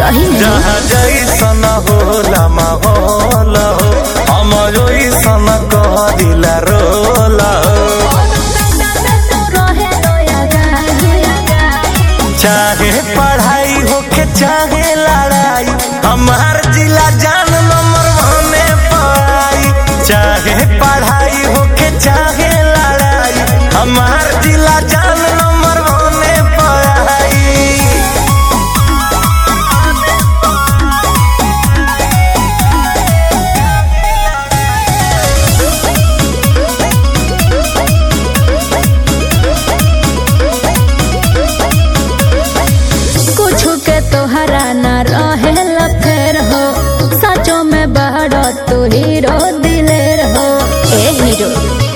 सही में जहाँ जैसन होला माहौल हो हम ओइसन कहदिला रोल हो चाहे पढ़ाई होके चाहे लड़ाई हमार जिला जान नंबर वने पाई चाहे पढ़ाई होके चाहे लड़ाई हमार जिला जान नंबर वने पाई कुछ के तोहरा न रहे फेर हो सचो में बड़ तू हीरो दिलेर हो ए हीरो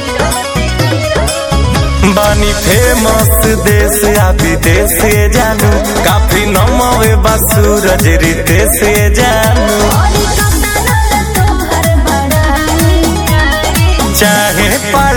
बानी फेमस देश आ विदेश से जानू काफी नमवे बा सूरज रीते से जानू चाहे पढ़ाई